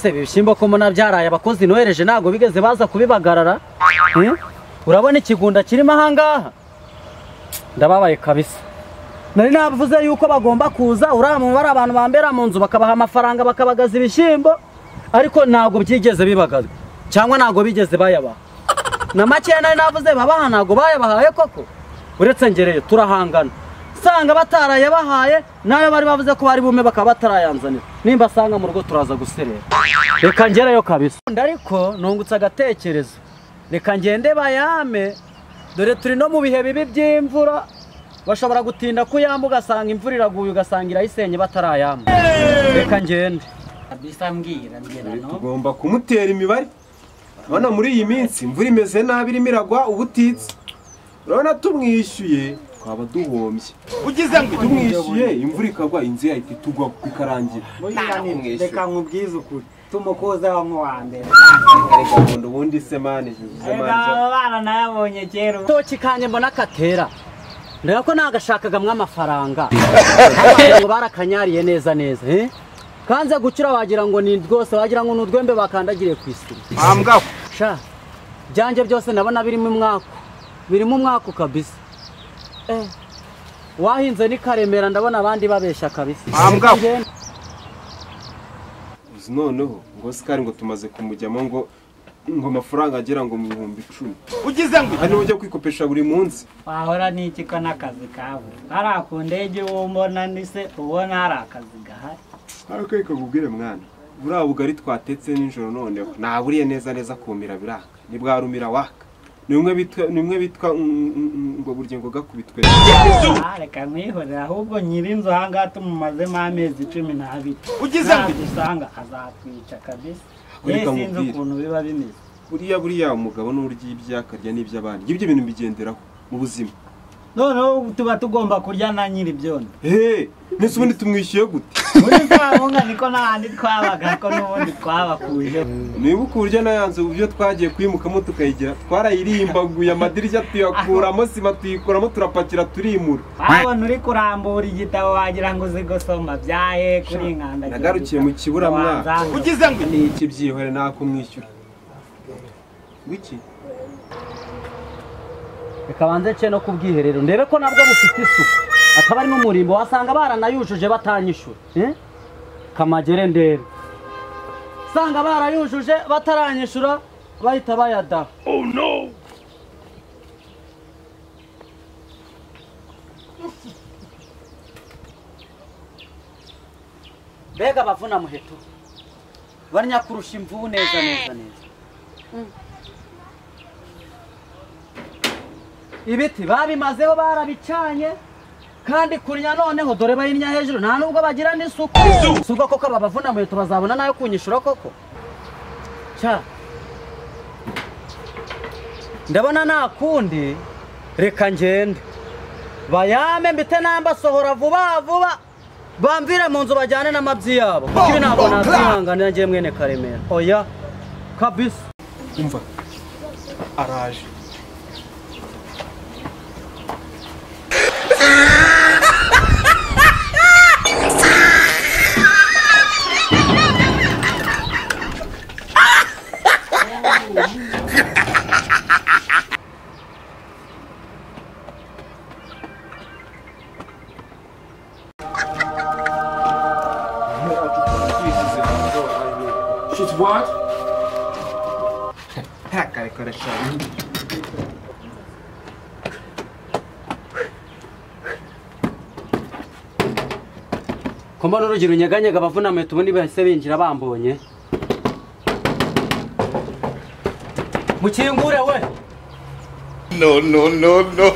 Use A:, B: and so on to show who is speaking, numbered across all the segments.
A: ibishyimbo ko mbona byaraye abakozi nohereje ntabwo bigeze baza kubibagarara Hmm? urabona ikigunda kirimo ahangaha ndababaye kabisa nari navuze yuko bagomba kuza uriya mubare abantu bambera mu nzu bakabaha amafaranga bakabagaza ibishyimbo ariko ntabwo byigeze bibagazwa cyangwa ntabwo bigeze bayabaha na makeya nari navuze babaha ntabwo bayabahaye koko uretse ngereye turahangana nsanga batarayabahaye nayo bari bavuze ko bari bume bakaba batarayanzanira nimba asanga mu rugo turaza guserera reka ngereyo kabisa ariko nungutse agatekerezo reka ngende bayame dore turi no mu bihe bibi by'imvura bashobora gutinda kuyamba ugasanga imvura iraguye ugasanga irayisenye batarayamba reka ngende
B: kabisa mbwira mbwira no
C: tugomba kumutera imibare urabona muri iyi minsi imvura imeze nabi irimo iragwa ubutitse urabona tumwishyuye twaba duhombye
D: ugize ngo
C: tumwishyuye imvura ikagwa inzu yahita itugwa bikarangira
D: tumwishyure.
B: reka nkubwize ukuri tumukoza wa muwa mbere
C: reka nkunda ubundi se mani uze
B: reka
C: manza
B: aba bana nayabonye kera
A: agatoki kanjye mbona katera ndeba ko nagashakagamo amafaranga ngo barakanyariye neza neza eh? kanze gucura wagira ngo ni rwose wagira ngo ni urwembe bakandagiriye ku isima
D: wambwa
A: sha byanjye byose ndabona birimo umwaku birimo umwaku kabisa eh, wahinze n'ikaremera ndabona abandi babeshya kabisa
D: Ambwa.
C: uzi noneho ngo sikari ngo tumaze kumujyamo ngo ngo amafaranga agera ngo mu bihumbi icumi
D: ugize ngo
C: hari n'uburyo kwikopesha buri munsi
B: wahora n'iki ko n'akazi kabura hariya ku ndege uwo mbona ndise ubona hari akazi gahari
C: ariko reka nkubwire mwana buriya bugari twatetse nijoro noneho naburiye neza neza kumira biraka nibwarumira waka ni umwe bitwa ni umwe bitwa mm, mm, mm, ngo burya ngo gakubitwe
B: Ah, reka mwihorere ahubwo nyir'inzu aha ngaha tumumazemo amezi cumi n'abiri
D: Ugize ngo-
B: dusanga azatwica kabisa
C: Reka
B: yewe sinzi
C: nkubwire.
B: ukuntu biba bimeze
C: buriya buriya umugabo n'uburyo iby'akarya n'iby'abandi ibyo bintu bigenderaho mu buzima
B: noneho tuba tugomba kurya na nyir'ibyondo
C: hehe ndetse ubundi tumwishyuye gute
B: muri za bunga niko n'ahandi twabaga ko n'ubundi twabakuye
C: nibuka uburyo nayanze uburyo twagiye kuyimukamo tukayigira twarayirimbaguye amadirishya tuyakuramo sima tuyikuramo turapakira turimura
B: wabona uri kurambura igitabo wagira ngo uzi gusoma byaye kuri inkanda
C: nagarukiye mu kiburamwaka
D: ugize ngo
C: ni iki byihore nakumwishyura wiki
A: reka banze nce no ku bwiherero ndebe ko nabwo bufite isuku akaba ari n'umurimbo wasanga baranayujuje batanyishura eh? kamagere ndebe usanga barayujuje bataranyishura bahita bayadaha mbega abavuna muheto barya kurusha imvubu neza neza neza ibiti babimazeho barabicanye kandi kurya noneho dore bayinya hejuru nta nubwo bagira n'isuku si ubwo koko aba bavuna muheto bazabona nayo kunyishura koko cya ndabona nta kundi reka ngende bayame mbite nambasohora vuba vuba bamvire mu nzu bajyane n'amabyi yabo kuko ibi ntabwo nazihanganira ngiye mwene karemera oya kabisa
C: umva araje She's what? Hakkari karışalım.
A: ko mbona urugero unyeganyega abavunamye ubundi bahise binjira bambonye mukingure we
D: no no no no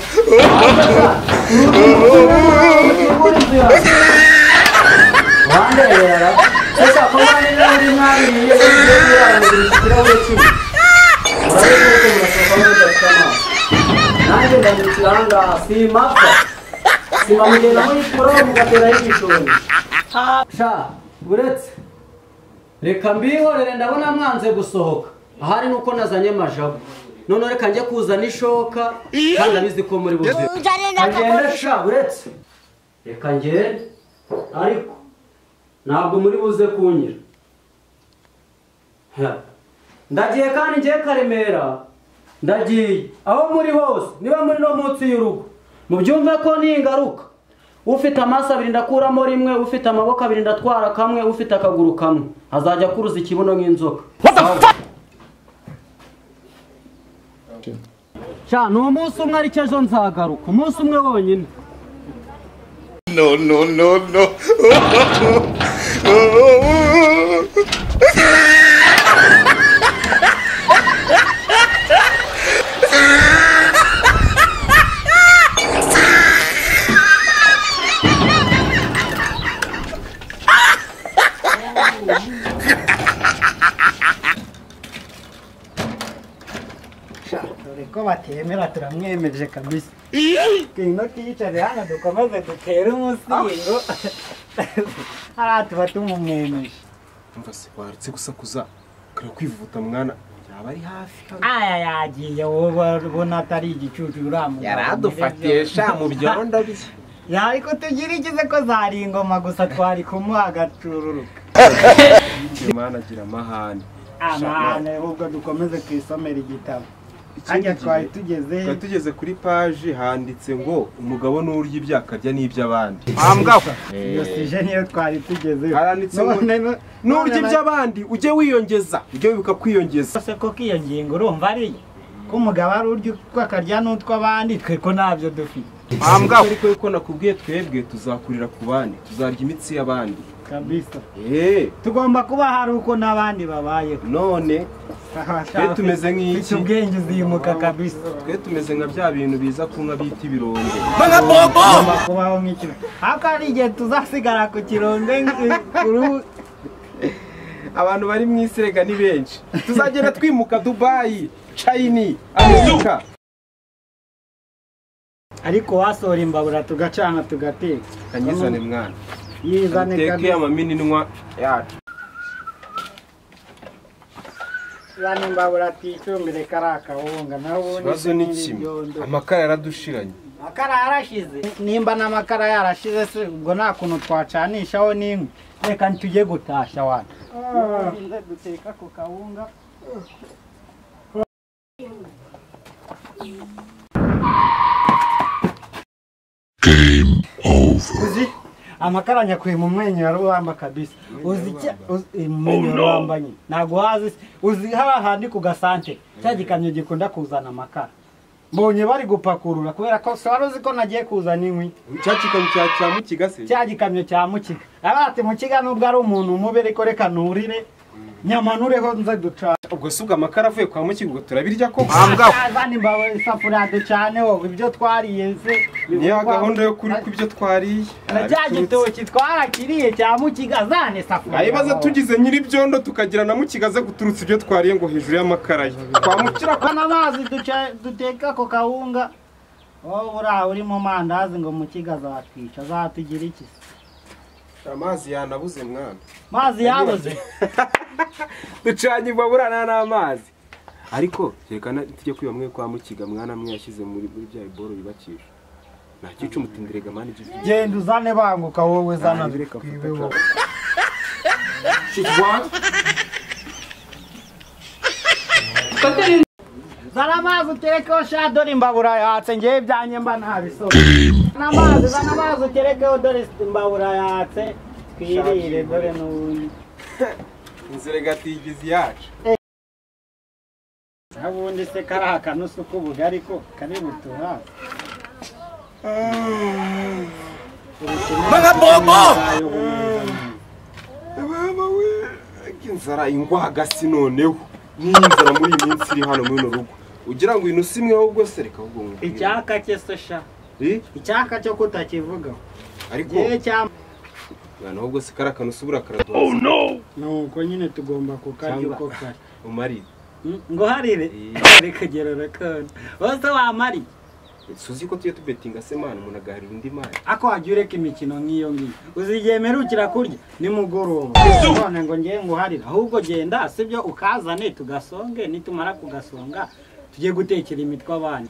A: wandebera ese ko mbona n'ibirahuri nabi niyo bigiye birangurira ikirahure kimwe urabona ko murasaba mudafite amazi nanjye ndamukira ahangaha simapfa simamugenda muri poro mugateraho igicumbi sha uretse reka mbihorere ndabona mwanze gusohoka ahari ni uko nazanye amajabu none reka njye kuzana ishoka kandi abizi ko muri buzi agenda sha uretse reka ngende ariko ntabwo muri buze kunyira ndagiye kandi ngiye karemera ndagiye aho muri hose niba muri no munsi y'urugo mubyumve ko ningaruka ufite amaso abiri ndakuramo rimwe ufite amaboko abiri ndatwara kamwe ufite akaguru kamwe azajya akuruza ikibuno nk'inzoka sha ni umunsi umwe ariko ejo nzagaruka umunsi umwe wonyine
D: No, no, no, no.
B: dore ko batemera turamwemeje kabisa ngwino tuyicare hano dukomeze dutere umusingo hariya tuba tumumwemeje
C: Umva se waretse gusakuza ukajya kwivuta mwana yaba ari hafi hano
B: aya yagiye wowe ubona atari igicucu uramugabo
C: yaradufatiye sha mu byondo bye
B: yari kutugirikize ko zari ingoma gusa twari kumuha agacururuka
C: mwana agira amahane
B: amahane ahubwo dukomeze twisomere igitabo hajya twari tugeze
C: twari tugeze kuri paji handitse ngo umugabo n'urya ibyo akarya n'iby'abandi
B: iyo sije niyo twari tugeze
C: Haranditse ngo, n'urya iby'abandi ujye wiyongeza ujye wibuka kwiyongeza
B: se ko iyo ngingo urumva ari ko umugabo ari urya utwakarya n'utw'abandi twe ko ntabyo dufite
C: ariko yuko nakubwiye twebwe tuzakurira ku bandi tuzarya imitsi y'abandi
B: kabisa
C: eee
B: tugomba kuba hari uko n'abandi babayeho
C: none twe tumeze
B: bityo
C: nk'iki
B: ubwenge uzimuka kabisa
C: twe tumeze nka bya bintu biza kunywa bita ibirombe
B: tugomba kubaho nk'ikiro ariko hari igihe tuzasigara ku kirombe nk'ikuru
C: abantu bari mu isirega ni benshi tuzagenda twimuka dubayi chayini amerika
B: ariko wasohora imbabura tugacana tugateka
C: kanyizane mwana
B: yizane
C: teke
B: kabisa
C: amamininwa yacu
B: yani imbabura aticumbire kariya kawunga nawe ubundi
C: ikibazo
B: se
C: ni
B: n'iri
C: kimwe
B: byondo.
C: amakara yaradushiranye
B: amakara yarashize nimba n'amakara yarashize se ubwo nta kuntu twacanishaho n'inkwi reka ntitujye gutashya wana Uburinze duteka ku kawunga uzi amakara nyakwima umwenyura rubamba kabisa uzi icya- uzi umwenyura rubamba nyine ntabwo wazi se uzi hariya handi ku gasante cya gikamyo gikunda kuzana amakara mbonye bari gupakurura kubera ko se wari uzi ko nagiye kuzana inkwi
C: cyakikamyo cya cya mukigase
B: cya gikamyo cya mukiga aravuga ati mukiga nubwo ari umuntu mubi ariko reka nurire nyamanureho nze ducana
C: ubwo si ubwo amakara avuye kwa mukiga ubwo turabirya koko
B: zana imbawe isafuriya ducaneho ibyo twariye se
C: niyo gahunda yo kuri ku byo twariye
B: na cya gitoki twarakiriye cya mukiga zana isafuriya
C: ayibaza tugize nyiribyondo tukagira na mukigaze guturutsa ibyo twariye ngo hejuru y'amakara ye kwa mukira
B: Hano amazi duca- duteka ako kawunga wowe buriya uri mu mandazi ngo mukiga azatwica azatugira iki se?
C: amazi yanabuze mwana
B: mazi yabuze
C: ducanye ibaburana n'amazi ariko yerekana tujye kwiba mwe kwa mukiga mwana mwe yashyize muri muri bya iboro yubakisha nta cyica umutindirega mwana ibyo byica
B: genda uzane banguka wowe zana
C: Nanjye reka mfate
B: twibeho zana amazi uterekeho sha dore imbabura yatse ngewe ibyanjye mba ntabisoza zana amazi zana amazi uterekeho dore imbabura yatse twirire dore n'ubundi
C: inzira gatigizi yacu
B: n'ubundi se kariya kanusu k'ubugari ko kari butuhaze
C: mama we inzara ingwagasi noneho niyi nzara muri iyi minsi iri hano muri runo rugo ugira ngo intu simwe ahubwo se reka ahubwo nkubwire.
B: icyaka cye se sha
C: Eh,
B: icyaka cyo kutakivugaho
C: ariko
B: yewe cyamba
C: mwana ahubwo se kara kantu usubura karaduha
B: nuko nyine tugomba kukarya uko kari
C: umarire
B: nguharire
C: Eh.
B: ari kugerura kone wose wamariye
C: suzi ko tujye tubetinga se mwana umuntu agaharira undi mwana
B: ako wajya ureka imikino nk'iyo ngiyo uzigiye mperukira kurya nimugoroba none ngo ngiye nguharire ahubwo genda sibyo ukazane tugasonge nitumara kugasonga tujye gutekera imitwe abana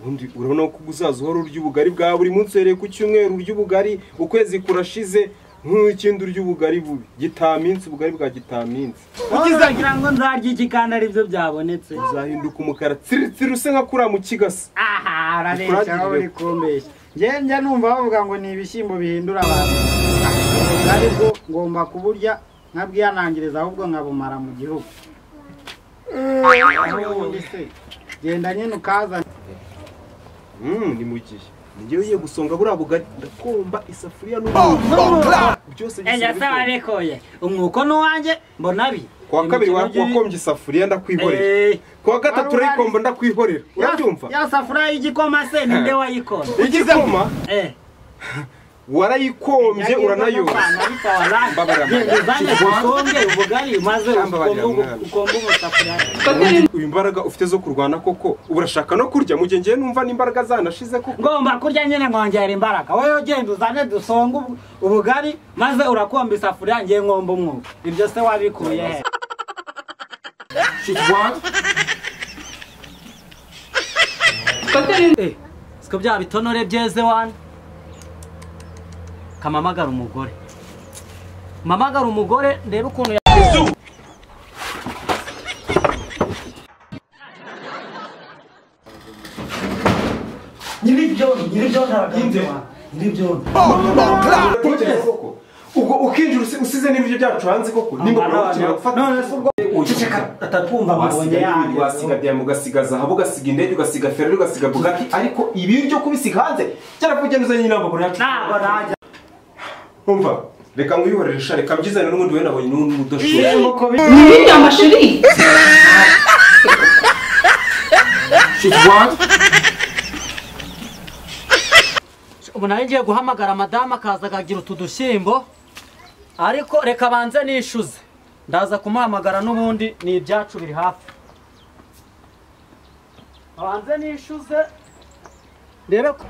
C: ubundi urabona ko uzaza uhora urya ubugari bwa buri munsi uhereye ku cyumweru urya ubugari ukwezi kurashize nk'ikindi urya ubugari bubi gitaminsi ubugari bwa gitaminsi
B: ukizagira ngo nzarye iki kandi ari byo byabonetse
C: uzahinduka umukara tsiritsiri use nka kuriya mu kigasa
B: aha arabeshya aho uri kumbeshya njye njya numva bavuga ngo ni ibishyimbo bihindura abantu ari bwo ngomba kuburya nkabwihanangiriza ahubwo nkabumara mu gihugu Aho ubundi se genda nyine ukazana
C: Mm, ni mu gihe ngewe ugiye gusonga buriya bugari ndakumba isafuriya n'ubundi byose
B: nyasaba
C: bikorwa.
B: arekuye umwuko ni uwanjye mbona bi
C: kuwa kabiri wa- wakombye isafuriya ndakwihorera kuwa gatatu
B: Wari
C: urayikomba ndakwihorera urabyumva
B: ya safuriya y'igikoma se ni nde wayikora
C: igikoma
B: eh
C: warayikombye uranayoza Mbabarira,
B: uzanye gusonge ubugari maze
C: Mbabarira,
B: ukombe
C: mwana.
B: ukombe umusafuriya
C: uyu imbaraga ufite zo kurwana koko urashaka no kurya mu gihe ngewe numva n'imbaraga zanashize koko
B: ngomba kurya nyine nkongera imbaraga wowe ugenda uzane dusonge ubu- ubugari maze urakomba isafuriya ngiye nkomba umwuka ibyo se wabikuye he
A: Eh, siko bya bitonore byeze wana kamamagara umugore mamagara umugore ndebe ukuntu ya
B: nyiribyondo nyiribyondo aragahindura nyiribyondo
C: ubwo ukinjira usi- usize n'ibiryo byacu hanze koko nimba urabukira gufata
B: uceceka atatwumva mabonye yanyu
C: wasiga diyama ugasiga zahabu ugasiga indege ugasiga ferari ugasiga bugaki ariko ibiryo kubisiga hanze byarakugenda uzanye inama buri yacu
B: ntabwo najya
C: umva reka nkwihorere sha reka mbyizane n'ubundi we nabonye n'undi udashobora
B: nk'uko biri
A: ubu nawe ngiye guhamagara madamu akaza akagira utu dushyimbo ariko reka banze nishyuze ndaza kumuhamagara n'ubundi ni ibyacu biri hafi banze nishyuze ndebe ko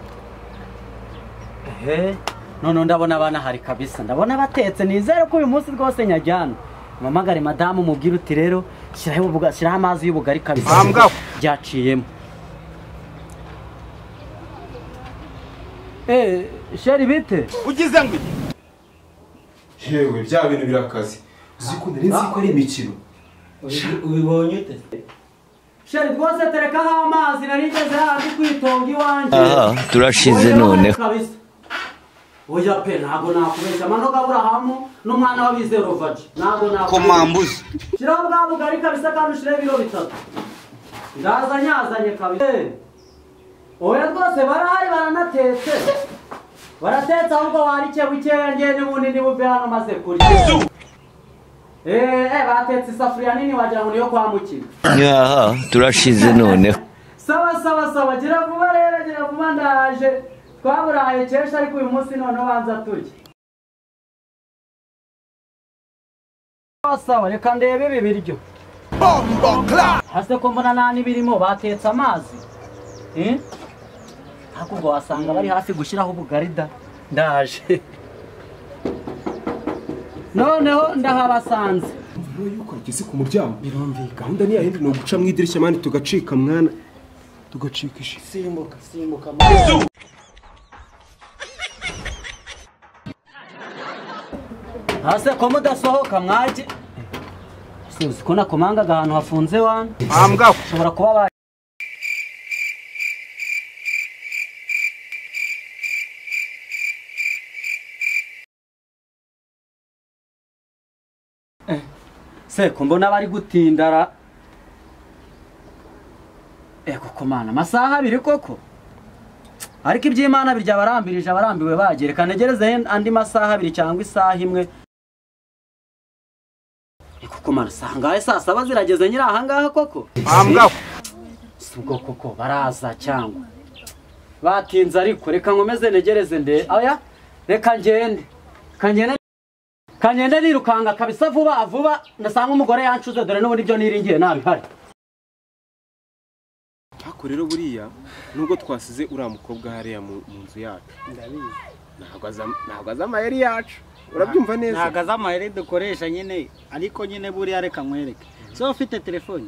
A: ehe noneho ndabona abana hari kabisa ndabona batetse nizere ko uyu munsi rwose nyajyana mpamagare madamu mubwire uti rero shyiraho ubuga- shyiraho amazi y'ubugari kabisa
C: Ahambwa.
A: byaciyemo Eh, sheri bite?
D: ugize ngo iki?
C: yewe bya bintu birakaze uzikunda nzi ko ari imikino
B: ubibonye ute
A: Sheri rwose terekaho amazi nari ngeze hafi kwitonga iwanjye.
E: aha turashize noneho
A: Kabisa. Oya pe ntabwo nakubeshya mano Aburahamu n'umwana w'abizero vaji ntabwo nakubeshya.
D: komambuzi
A: Shiraho bwa bugari kabisa kandi ushire ibiro bitatu. Ndaza nyazanye kabisa. Eh, Oya rwose barahari baranatetse. Baratetse ahubwo warike bukeya ngewe n'ubundi niba uve hano maze kurya. Eh, eh, batetse isafuriya nini wagira ngo niyo kwambukira.
E: aha turashize noneho
A: Sawa sawa sawa gira vuba rero gira vuba ndaje twaburaye cyesha ariko uyu munsi noneho banza turye Sawa sawa reka ndebe ibi biryo hasi ko mbona nta n'ibirimo batetse amazi Eh? hakurya wasanga bari hafi gushyiraho ubugarida ndaje noneho ndahabasanze
C: mvuga yuko ageze ku muryango birumvikana gahunda ni yayindi ni uguca mu idirishya mani tugacika mwana tugacika ishi
B: simbuka simbuka
A: hasi ko mudasohoka mwajye sinzi ko nakomangaga ahantu hafunze wana
D: ahambwa
A: ushobora kuba ba Eh, seko mbona bari gutindara eh koko mana amasaha abiri koko ariko iby'imana birya abarambirije abarambiwe bagiye reka ntegerezeho andi masaha abiri cyangwa isaha imwe Eh, koko mana sangahe saa saba zirageze nyiri ahangaha koko
D: ahambwa
A: si ubwo koko baraza cyangwa batinze ariko reka nkomeze negereze nde oya reka ngende Reka ngende Reka ngende nirukanga kabisa vuba vuba ndasanga umugore yancuze dore n'ubundi ibyo niringiye ntabihari
C: ariko rero buriya nubwo twasize uriya mukobwa hariya mu mu nzu yacu ntabwo aza- ntabwo azi amayeri yacu urabyumva neza
B: ntabwo azi amayeri dukoresha nyine ariko nyine buriya reka nkwereke so ufite telefone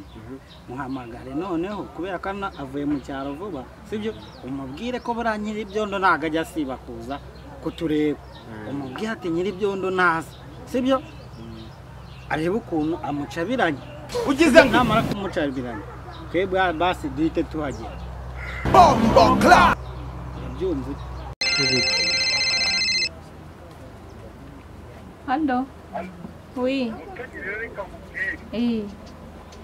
B: muhamagare noneho kubera ko hano avuye mu cyaro vuba sibyo umubwire ko buriya nyir'ibyondo ntabwo ajya asiba kuza kutureba umubwiye ati nyir'ibyondo ntaza sibyo arebe ukuntu amucabiranye ugize ngo namara kumucabiranya twebwe basi duhite tuhagera yabyumva
F: Allô Oui. Eh.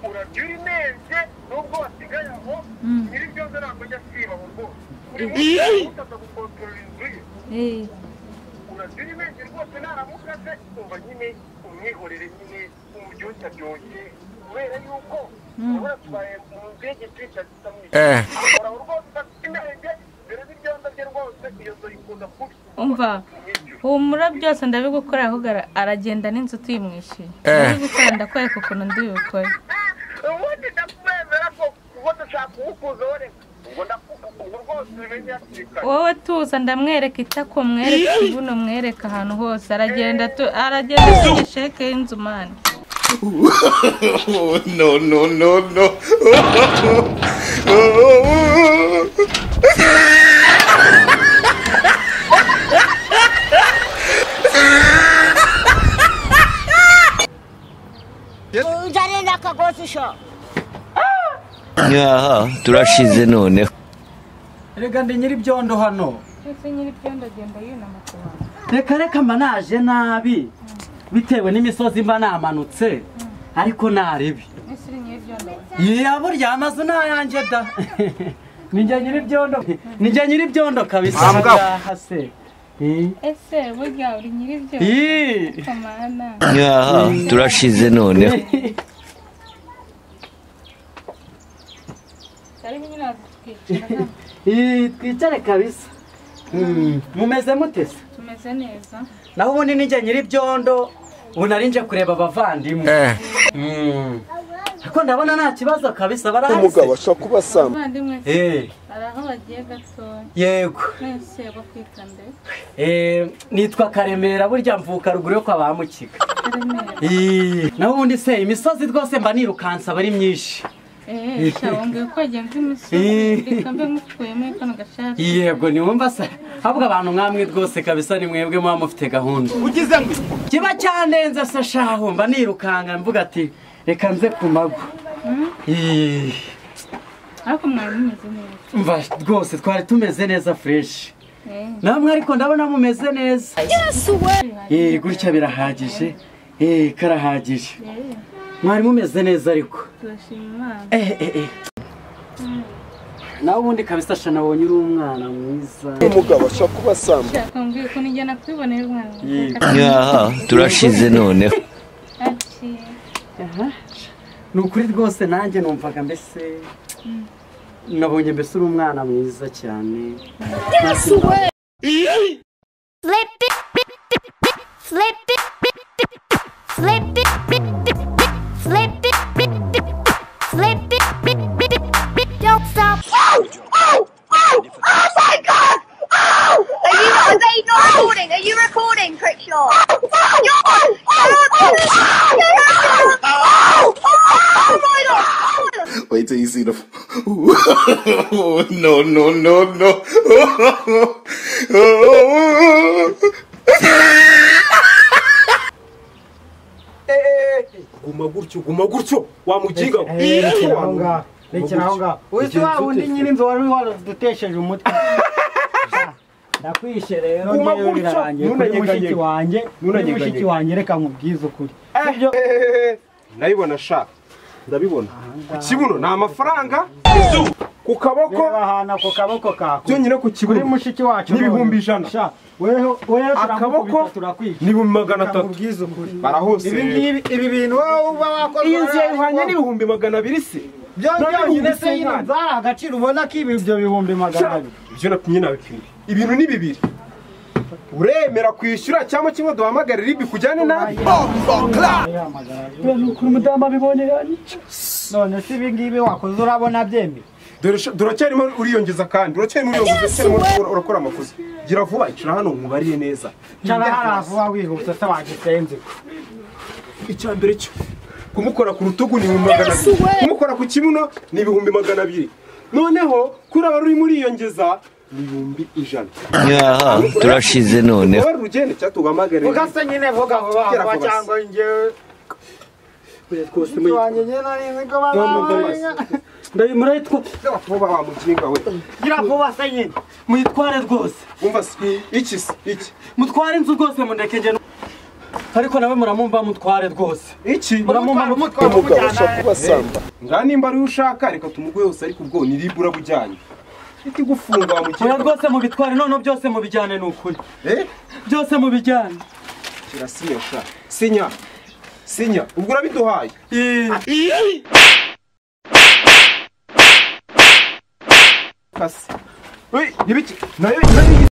G: urajya uri neza nubwo wasigaye aho
F: Mm.
G: nyir'ibyondo ntabwo ajya asiba aho rwose buri munsi utaza gukontorora inzu ye
F: Eh.
G: urajya uri neza rwose naramukaze umva nyine umwihorere nyine umuryoshya byoshye kubera yuko urabona tubaye mu nzu y'igitwica gisa mwishyu ahora aho rwose afite inenge mbere n'ibyondo bye rwose iyo nzu yikunda kubi
F: Umva. Humura byose ndabigukorera ahubwo ara- aragenda n'inzu tuyimwishyuye. Ndabigukora ndakwereka ukuntu ndibukore.
G: ubundi ndakwemera ko ubona ushaka uwukuza wereka ubwo ndakuka ubu rwose ubimenye hakiri kare
F: Wowe tuza ndamwereka itako mwereka ibuno mwereka ahantu hose aragenda tu- aragenda atuye sheke y'inzu mani.
D: Oh, no, no, no, no. Oh,
H: ujyane n'akagozi sho
E: nyaha turashize noneho
A: Erega ndi nyir'ibyondo hano
F: Ese nyir'ibyondo agenda yunama ku bantu.
A: reka reka mba naje nabi bitewe n'imisozi mba namanutse ariko naribi
F: Ese uri nyir'ibyondo.
A: ya burya amazu ni ayanjye da nijya nyir'ibyondo nijya nyir'ibyondo kabisa
C: Ahambwa.
A: ngaha se Eh,
F: Ese burya uri nyir'ibyondo.
A: ii.
F: Kamana.
E: nyaha turashize noneho
F: Karibu nyine watwicira hano.
A: Ii, twicare kabisa Mm, mumeze mute se
F: Tumeze neza.
A: naho ubundi nijya nyir'ibyondo ubu nari nje kureba abavandimwe Mm. ariko ndabona nta kibazo kabisa barahari se
C: ashobora kuba asama
F: Abavandimwe
A: Eh,
F: hari aho bagiye gatoya
A: yego
F: mwese bakwita mbere
A: Eh, nitwa karemera burya mvuka ruguru yo kwa ba mukiga
F: karemera
A: Ii, naho ubundi se imisozi rwose mba nirukansa aba ari myinshi
F: eee shabongeye ko wagiye mva
A: Eh.
F: imisozi reka mbe mukuyemo kano gashati
A: yego niwumva se ahubwo abantu mwamwe rwose kabisa ni mwebwe muba mufite gahunda ugize ngo kiba cyandenze se shahu mba nirukanga mvuga ati reka nze ku mago Ii,
F: ariko mwari mumeze neza
A: mva rwose twari tumeze neza fureshi
F: eee
A: namwe ariko ndabona mumeze neza Ii, gutya birahagije Ii, karahagije mwari mumeze neza ariko
F: turashima imana
A: Eh, eh, eh. nawe ubundi kabisa shana wonye uri umwana mwiza
F: shaka mbwiye ko nijya nakwibonera umwana
E: nyaha turashize noneho
F: ati
A: ni ukuri rwose nanjye numvaga mbese nabonye mbese uri umwana mwiza cyane
H: flipi flipi flipi flipi flipi flipi don't stop
I: Are you, are they not recording? Are you recording, Crickshaw?
D: Wait till you see the. Oh, no, no, no, no. Oh,
C: guma gutyo guma gutyo wamugiga
B: rekera aho ngaho rekera aho ngaho uzi wa wundi nyir'inzu wari waradutesheje umutwe ndakwishe rero
C: Guma
B: ngewe
C: gutyo,
B: birarangiye kuri
C: ntunanyeganyege.
B: mushiki wanjye kuri
C: Ntunanyeganyege.
B: mushiki wanjye reka nkubwize ukuri
C: ndabibona sha ndabibona ikibuno ni amafaranga ku
B: reba
C: kaboko
B: ahantu ako kaboko kako
C: byonyine ku
B: kuri
C: kibuno
B: mushiki wacu
C: N'ibihumbi ijana.
B: Sha, weho weho
C: akaboko
B: turamukubita turakwica
C: n'ibihumbi magana
B: reka
C: atatu
B: nkubwize ukuri
C: barahose
B: ibi ngibi ibi bintu wowe uba wakoze
C: iyi nzu yayihwanye n'ibihumbi magana abiri se
B: byo byonyine se
C: n'ibihumbi
B: nyine
C: se
B: zari agaciro ubona ko ibi ibyo bihumbi magana abiri
C: ibyo napimye nabipimye ibintu ni bibiri uremera kwishyura cyangwa kimwe duhamagare ribi kujyane nabi
B: ukuri umudamu abibonye yanyica none se ibi ngibi wakoze urabona byemeye
C: Dore sha- turacyarimo uriyongeza kandi uracyarimo uriyongeza uracyarimo urakora- urakora amakosa gira vuba icara hano nkubarire neza
B: cyane hariya vuba wihuse se wagisenze
C: icya mbere cyo kumukora ku rutugu ni ibihumbi magana abiri kumukora ku kibuno ni ibihumbi magana abiri noneho kuri aba rurimo uriyongeza ibihumbi ijana
E: nyaha turashize noneho
C: wowe rugende cyangwa tuguhamagare
B: ugasa nyine vuga ngo bahava
C: kubasa.
B: cyangwa njyewe
C: Oya, twose
B: inzu wanjye njye nari nzi ko bahava
A: murayitwa
C: n'abakuba wamukinga we
B: gira vuba se nyine
A: muyitware rwose
C: wumva si- iki se iki
A: mutware inzu rwose mundeke njye nu- ariko nawe muramumva mutware rwose
C: iki
A: muramumva
B: Mutware,
A: mutware
B: mutware, mujyana.
C: kubasamba ngaha nimba ariwe ushaka reka tumuguhe hose ariko ubwo niribwe urabujyanye iti gufunga
A: oya
C: wamukinga
A: rwose mubitware none byose mubijyane ni ukuri
C: eh
A: byose mubijyane
C: kirasinya sha sinya sinya ubwo urabiduhaye
A: Ih,
C: kasi we ibiki nayo nayo